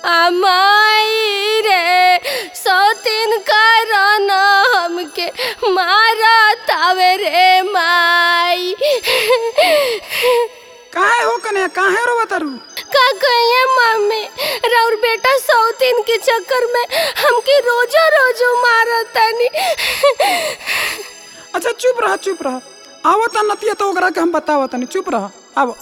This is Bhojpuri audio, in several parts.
अमाई रे सौतीन कारण हमके मारा तावे रे माई काहे हो कने काहे रो बतारू का कहिए मम्मी राउर बेटा सौतीन के चक्कर में हमके रोजा रोजो मारतानी अच्छा चुप रह चुप रह आवो त नतिया तो ओकरा के हम बतावो तनी चुप रह आवो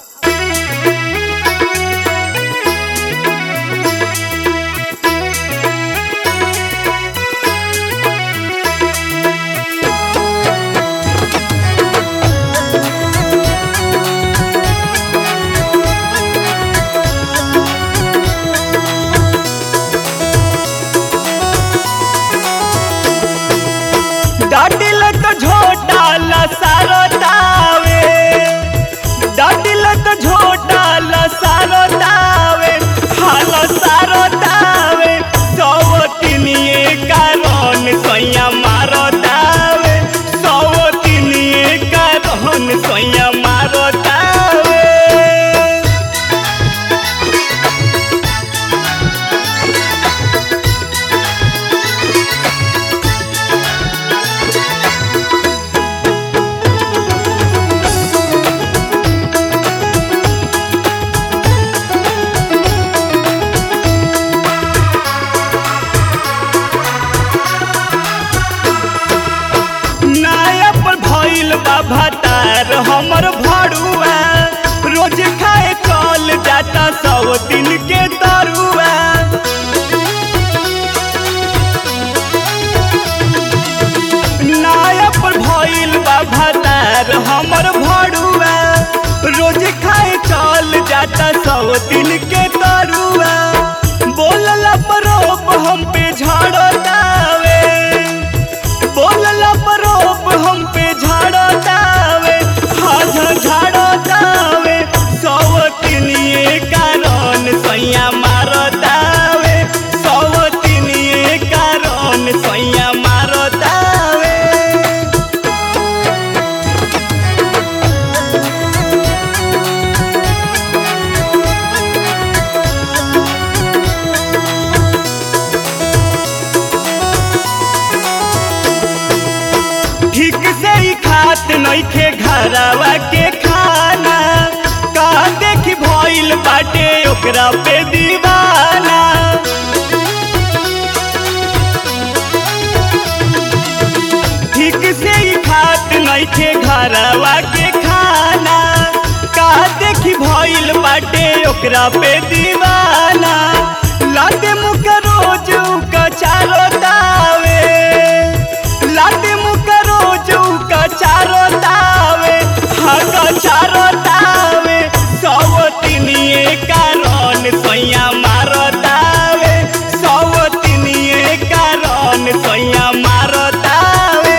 डाटिल तो झोटा लसारो तावे डाटिल तो झोटा लसारो तावे हाल सारो तावे सवतिनिए कारण सैया मारो तावे सवतिनिए कारण सैया मारो तावे नाया पर भइल बा भतार हमर भड़ुआ रोज खाए चल जाता सौ दिन के तरुआ नाया पर भइल बा भतार हमर भड़ुआ रोज खाए चल जाता सौ दिन के तरुआ बोलला पर रोब हम पे झाड़तावे बोलला परोप हम पे झाड़ो दावे हाथ झाड़ो दावे सवतिनिए कारण सैया मारो दावे सवतिनिए कारण सैया मारो दावे ठीक से ही खात नइखे घरवा के खाना का देखी भइल बाटे ओकरा पे दीवाना ठीक से ही खात नइखे घरवा के खाना का देखी भइल बाटे ओकरा पे दीवाना लाते मुख रोज का चारो दावे लाते मुख रोज का चारो दावे हाँ का चारो दावे सवतिनिए कारण सैया मारो दावे सवतिनिए कारण सैया मारो दावे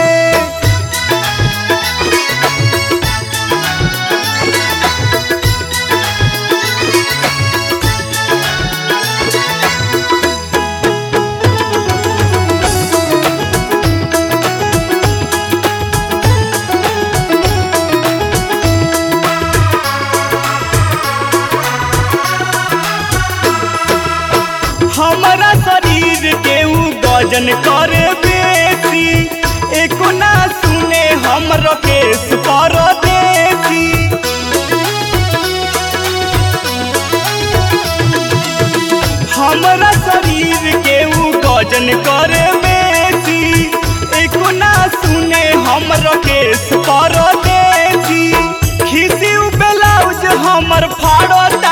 हमारा शरीर के ऊ गजन करे बेसी एको ना सुने हमरो केस परदेसी हमारा शरीर के ऊ गजन करे बेसी एको ना सुने हमरो केस परदेसी खिसी ऊ ब्लाउज हमर फाड़ो